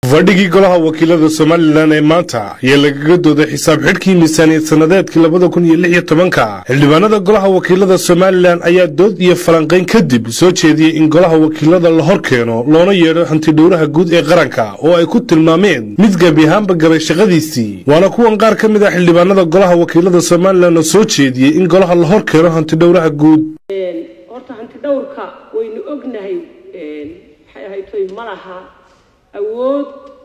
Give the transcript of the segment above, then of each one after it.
fadhigii golaha wakiilada somalilan ee maanta ayaa lagaga dooday xisaab xidhkii miisaaniyad sannadeedkii labada kun iyo lix iyo tobanka xildhibaanada golaha wakiilada somalilan ayaa dood iyo falanqayn kadib soo jeediyey in golaha wakiilada la hor keeno loona yeedho hantidhowraha guud ee qaranka oo ay ku tilmaameen mid gebi ahaanba gabay shaqadiisii waana kuwan qaar ka mid ah xildhibaanada golaha wakiilada somalilan oo soo jeediyey in golaha la hor keeno hantidhowraha guud horta hantidhowrka waynu ognahay maxay ahaytoy ma laha awood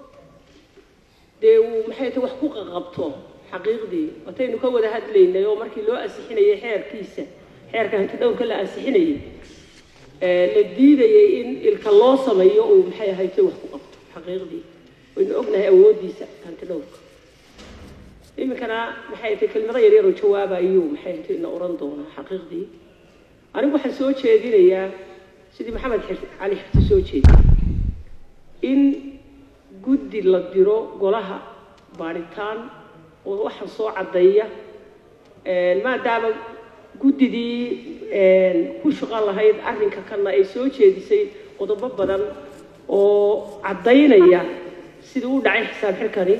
dee uu maxay tahay wax ku qaqabto xaqiiqdii wataynu ka wada hadlaynay oo markii loo ansixinayay xeerkiisa xeerka hantidhowrka la ansixinayay la diidayay in ilka loo sameeyo uu maxay ahaytoy wax ku qabto xaqiiqdii waynu ognahay awooddiisa hantidhowrka iminkana maxay tahay kelmado yaryar oo jawaaba ayuu maxay ahaytoy na oran doonaa xaqiiqdii anigu waxaan soo jeedinayaa sidii maxamed cali xirti soo jeediy in guddi la diro golaha baadhitaan oo waxaan soo caddeeya maadaama guddidii ku shaqo lahayd arrinka kana ay soo jeedisay qodobo badan oo caddaynaya sidii u dhacay xisaab xirkani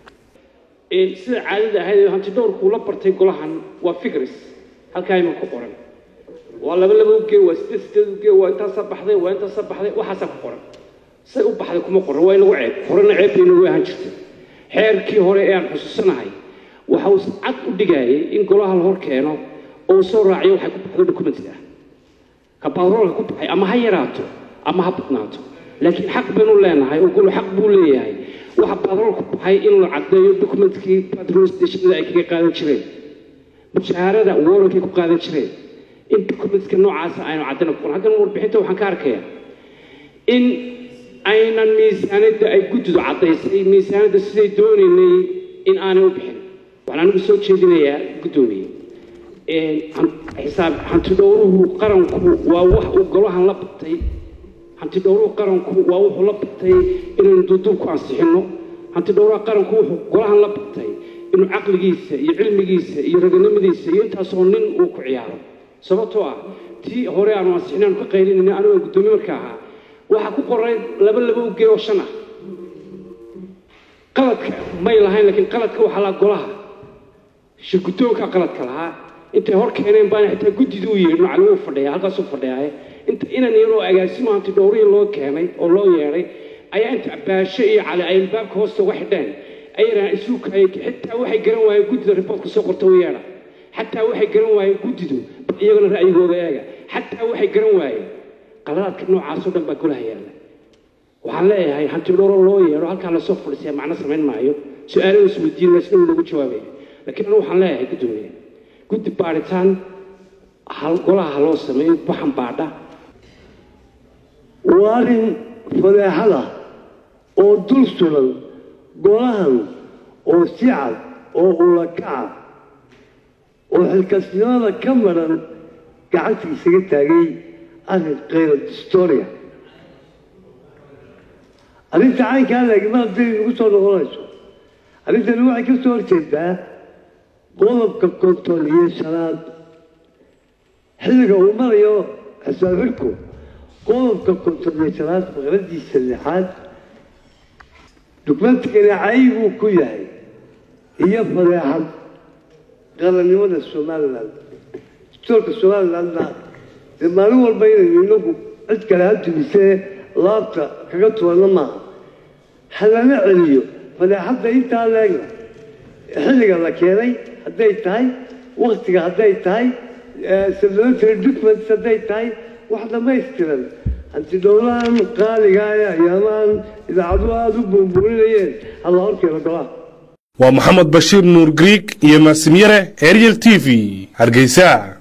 sida caadada ahayd hantidhowrkuu la bartay golahan waa fikris halkaa iman ku qoran waa laba laba uge waa sideed sideed uge waa intaasaa baxday waa intaasaa baxday waxaasaa ku qoran say u baxday kuma qoran waa inagu ceeb horena ceeb bay inagu ahaan jirtay xeerkii hore ee aan xusuusanahay waxa uu cad u dhigayay in golaha la hor keeno oo soo raaciyo waxay ku baxdo documentka ka batroolka ku baxay ama ha yaraato ama ha badnaato laakiin xaq baynu leenahay oo golo xaq buu leeyahay waxa batrool ku baxay inuu caddeeyo documentkii patrol stationada ay kaga qaadan jireen mushaharada warankay ku qaadan jireen in documentka noocaasa aynu caddana ku qoran haddana warbixinta waxaan ka arkayaa in aynan miisaanadda ay guddidu caddaysay miisaanadda siday doonaynay in aanay u bixin waxaan anigu soo jeedinayaa guddoomiye xisaab hantidhowruhu qaranku waa wax uu golahan la batay hantidhowruhu qaranku waa wuxuu la batay inaynu duuduub ku ansixinno hantidhowraha qaranku wuxuu golahan la batay inuu caqligiisa iyo cilmigiisa iyo raganimadiisa iyo intaasoo nin uu ku ciyaaro sababtoo ah tii hore aanu ansixin aanu ka qaylinayna anigu aan guddoomiye marka ahaa waxaa ku qoray laba laba uge oo shan ah qaladka may lahayn laakiin qaladka waxaa lahaa golaha shirguddoonka qaladka lahaa intay hor keeneen baana xitaa guddida u yeedhin cali wuu fadhiyaa halkaasuu fadhiyaaye inta inan yaroo agaasimo hanti dhowrihii loo keenay oo loo yeedhay ayaa inta baasho iyo cali ay albaabka hoosta uga xidheen ayaraan isuukayay xitaa waxay garan waayeen guddida riboortka soo qorta u yeedha xataa waxay garan waayeen guddidu iyagana ra'yigooda eega xataa waxay garan waayeen qaladaadka noocaasoo dhan baa golaha yaalla waxaan leeyahay hantidhowro loo yeedho halkaa lasoo fadhiisaya macno samayn maayo su-aalaha isweydiin laysna uu lagu jawaabaya laakiin anu waxaan leeyahay guddoomiye guddi baadhitaan hal golaha haloo sameeyo waxan baadha waa arrin fadeexada oo dul sugan golahan oo si cad oo ulakaca oo xilkasnimada ka maran gacanta isaga taagay arrin kayra distoria arrinta caynkaa laagima hadday nagu soo noqonayso arrintani waxay ka soo horjeedaa qodobka konton iyo shanaad xilliga uu marayo xisaab xidhku qodobka konton iyo shanaad faqradiisa lixaad dukumentigani caybuu ku yahay iyo fadeexad qarannimada somalilan distoorka somalilandna dee maalin walba inaynu inagu cid kale ha dumisee laabta kaga tubanna maaha halala celiyo fadeexadda intaa leegna xilliga la keenay hadday tahay waktiga hadday tahay supplementary documents hadday tahay wax dhammaystiran hantidhowlahan qaaligaa ee ayaamaan idaacaduhu aada u buunbuuninayeen hala horkeeno golaha waa maxamed bashiir nuur griig iyo maasimyare ariel t v hargeysa